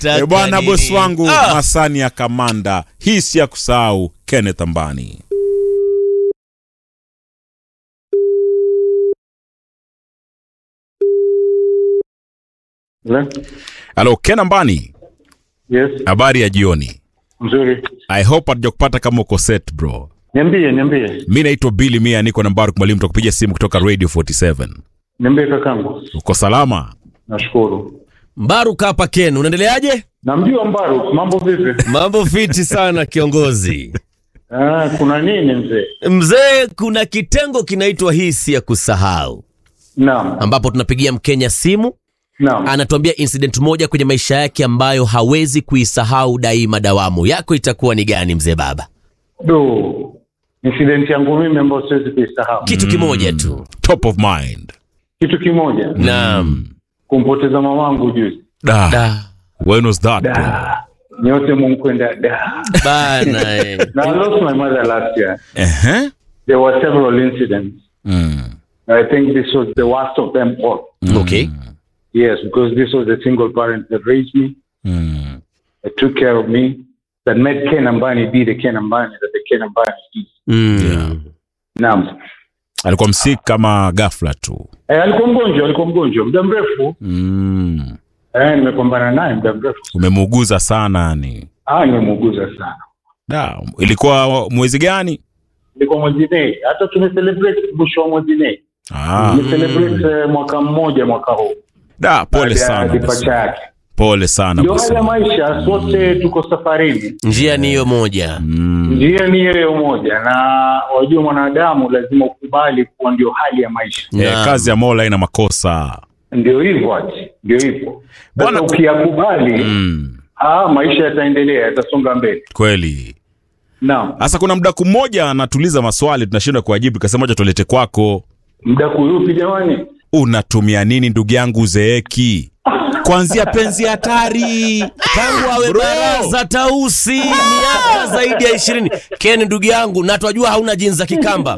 E bwana, nini? bosi wangu Ah! Masani ya Kamanda, hii si ya kusahau. Kenneth Ambani. Hello? Halo Ken Ambani, Yes, habari ya jioni. mzuri. I hope hatujakupata kama uko set bro. Niambie, niambie. Mi naitwa Billy Mia, niko na Mbaruk Mwalimu, tukupigia simu kutoka Radio 47. Niambie kakangu. Uko salama? Nashukuru. Mbaruk hapa Ken, unaendeleaje? Namjua Mbaru, mambo vipi? Mambo fiti sana kiongozi. Ah, kuna nini mzee? Mzee, kuna kitengo kinaitwa hisi ya kusahau, Naam. ambapo tunapigia Mkenya simu, Naam. anatuambia incident moja kwenye maisha yake ambayo hawezi kuisahau daima dawamu. Yako itakuwa ni gani mzee baba? Do. Incident yangu mimi ambayo siwezi kuisahau. Kitu kimoja tu. Top of mind. Kitu kimoja. Naam. Kumpoteza mamangu juzi. Da. Da. When was that bro? Da. Nyote munkwenda da. Bana eh. Now, I lost my mother last year. Ehe. There were several incidents. Mm. I think this was the worst of them all. Okay. Yes, because this was a single parent that raised me. Mm. that took care of me, that made Ken Ambani be the Ken Ambani that the Ken Ambani is. Mm. Naam. Alikuwa msik kama ghafla tu. Eh, alikuwa mgonjwa, alikuwa mgonjwa muda mrefu. Mm. Eh, nimepambana naye muda mrefu. Umemuuguza sana ni. Ah, nimemuuguza sana. Da. Ilikuwa mwezi gani? Ilikuwa mwezi Mei. Hata tumecelebrate mwisho wa mwezi Mei. Ah. Tumecelebrate eh, mwaka mmoja mwaka huu. Da, pole Baada ya sana. bosi. Departure yake. Pole sana. Ndio bosi hali ya wangu. maisha, sote tuko safarini. Njia ni hiyo moja. Mm. Njia ni hiyo moja, na wajua mwanadamu lazima ukubali kuwa ndio hali ya maisha. Eh, Naam. kazi ya Mola ina makosa. Ndio hivyo ati, ndio hivyo. Bwana- Sasa ukiyakubali Mm. Ah, maisha yataendelea, yatasonga mbele. Kweli. Naam. Sasa kuna mdaku mmoja anatuuliza maswali tunashindwa kuwajibu, kasema acha tulete kwako. Mdaku yupi jamani? Unatumia nini ndugu yangu uzeeki? Kuanzia penzi hatari. tangu awe Bro. baraza tausi miaka zaidi ya ishirini ken ndugu yangu na twajua hauna jinsi za kikamba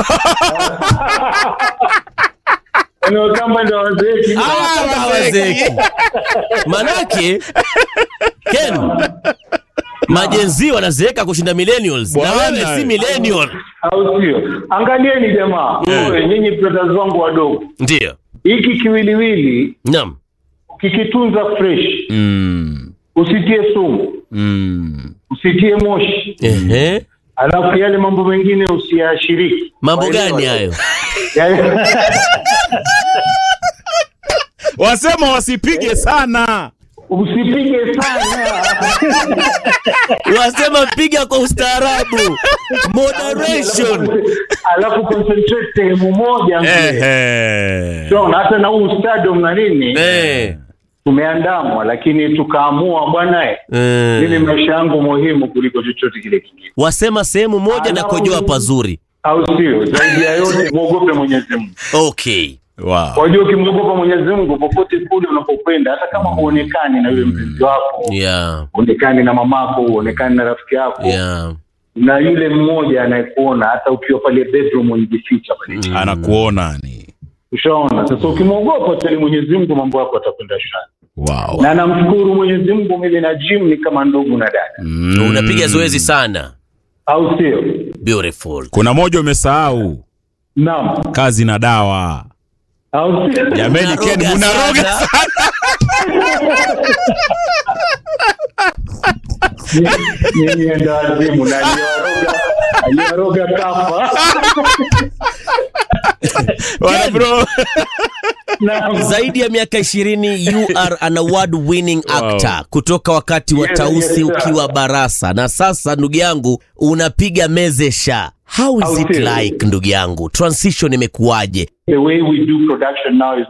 Eneo kamba ndio wazee. Ah, hawazeki. manake ken majenzi wanazeeka kushinda millennials na Bwana. wewe si millennial Au sio? Angalieni jamaa. Wewe nyinyi brothers wangu wadogo. ndiyo Hiki kiwiliwili naam kikitunza fresh, Mm. usitie sumu, Mm. usitie moshi. Ehe. Alafu yale mambo mengine usiyashiriki. mambo Waelewa? gani hayo Yale- Wasema wasipige sana. Usipige sana. wasema piga kwa ustaarabu moderation Alafu concentrate sehemu moja mzee. Ehe. Unaona, hata na huu stadium na nini Eh. tumeandamwa, lakini tukaamua bwana, eh, Eh. mimi maisha yangu muhimu kuliko chochote kile kingine, wasema sehemu moja na kojoa pazuri au sio? Zaidi ya yote mwogope Mwenyezi Mungu. okay Wow. Wajua, ukimwogopa Mwenyezi Mungu popote kule unapokwenda, hata kama huonekani na yule mpenzi wako, yeah huonekani na mamako, huonekani na rafiki yako, yeah na yule mmoja anayekuona, hata ukiwa pale bedroom unajificha pale, Anakuona ni. ushaona. Sasa ukimwogopa tali Mwenyezi Mungu, mambo yako yatakwenda shwari. Wow. Na namshukuru Mwenyezi Mungu, mimi na Jim ni kama ndugu na dada, Mm. unapiga zoezi sana au sio? beautiful Kuna moja umesahau, Naam, kazi na dawa. au sio? Jameni, Unaroga Ken munaroga sana. Nyinyi enda wazimu na aliwaroga aliwaroga kafa. Wana bro. Naam. zaidi ya miaka ishirini you are an award winning actor kutoka wakati wa Yes, tausi yes, sir. ukiwa barasa na sasa ndugu yangu unapiga mezesha how is How it is it? like ndugu yangu transition imekuwaje The way we do production now is